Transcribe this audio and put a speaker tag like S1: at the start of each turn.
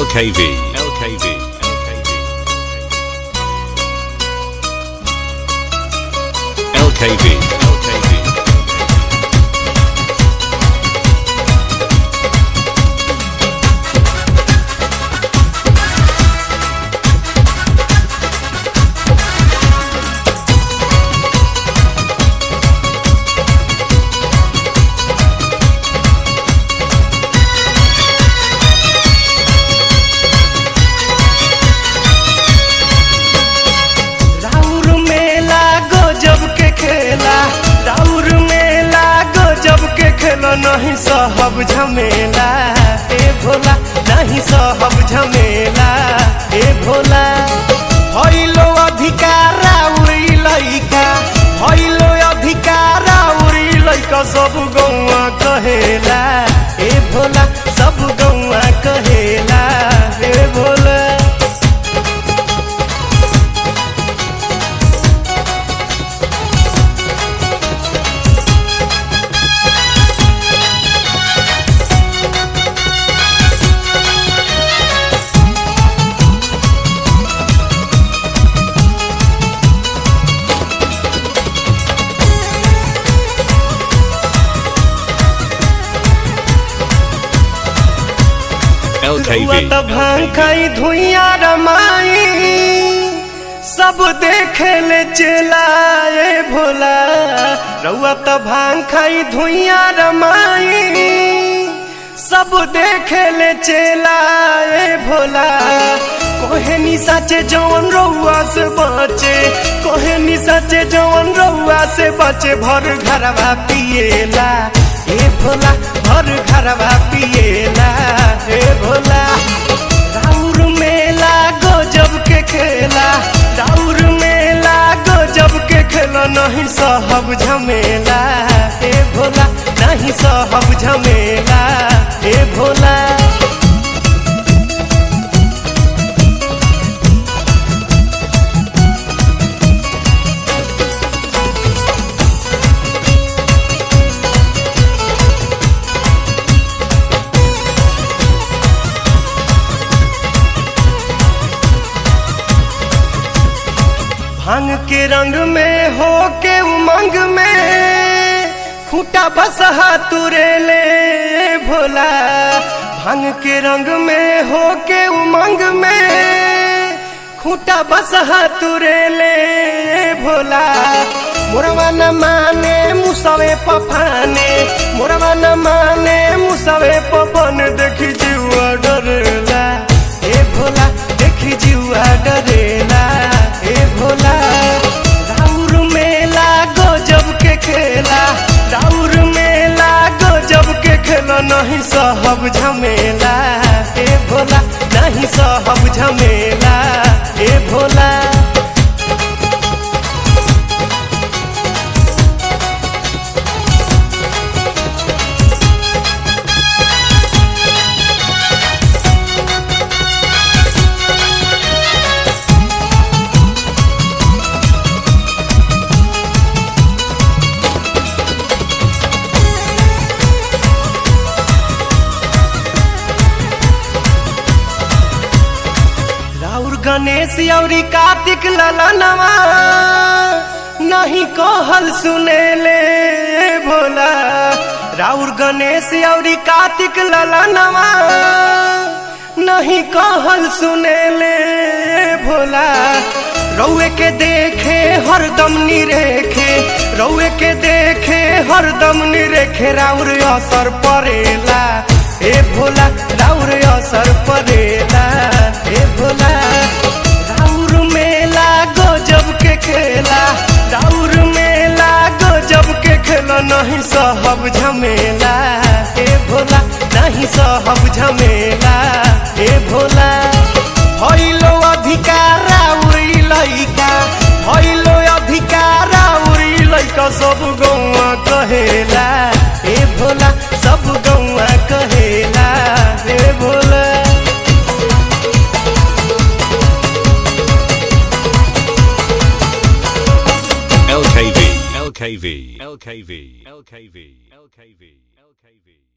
S1: LKV, LKV, LKV, LKV.
S2: राउर मेला गजब के खेला राउर मेला गजब के खेला नहीं सहब झमेला ए भोला नहीं सहब झमेला ए भोला हइलो अधिकार उड़ी लइका हइलो अधिकार उड़ी लइका सब गौआ कहेला ए भोला सब गौआ कहेला ए भोला
S1: LKV,
S2: रुआ त भांग खाई धुइया रमाई सब देखे ले चलाए भोला रउआ त भांग खाई धुइया रमाई सब देखे ले चलाए भोला कोहे नि सचे जवन रउआ से बचे कोहे नि सचे जवन रउआ से बचे भर घरवा पिएला ए भोला भर घरवा पिएला ए भोला राउर मेला गजब के खेला राउर मेला गजब के खेला नहीं सहब झमेला ए भोला नहीं सहब झमेला ए भोला भांग के रंग में हो के उमंग में खूटा बसहा तुरे ले भोला भांग के रंग में हो के उमंग में खूटा बसहा तुरे ले भोला मोरवा न माने मुसवे पफाने मोरवा न माने मुसवे पपन देखी जीवा डरेला ए भोला देखी जीवा डरेला ए भोला राउर मेला गजब के खेला राउर मेला गजब के खेला नहीं सहब झमेला ए भोला नहीं सहब झमेला ए भोला राउर गणेश औरी कार्तिक ललनवा नहीं कहल सुने ले भोला राउर गणेश औरी कार्तिक ललनवा नहीं कहल सुने ले भोला रउए के देखे हरदम निरेखे रउए के देखे हरदम निरेखे राउर असर परेला ए भोला राउर असर परेला ए भोला राउर मेला गजब के खेला राउर मेला गजब के खेला नहीं सहब झमेला ए भोला नहीं सहब झमेला ए भोला हइलो अधिकार उड़ी लइका हइलो अधिकार उड़ी लइका सब गौआ कहेला ए भोला सब गौआ कहेला ए Bhola
S1: LKV, LKV, LKV, LKV, LKV, LKV.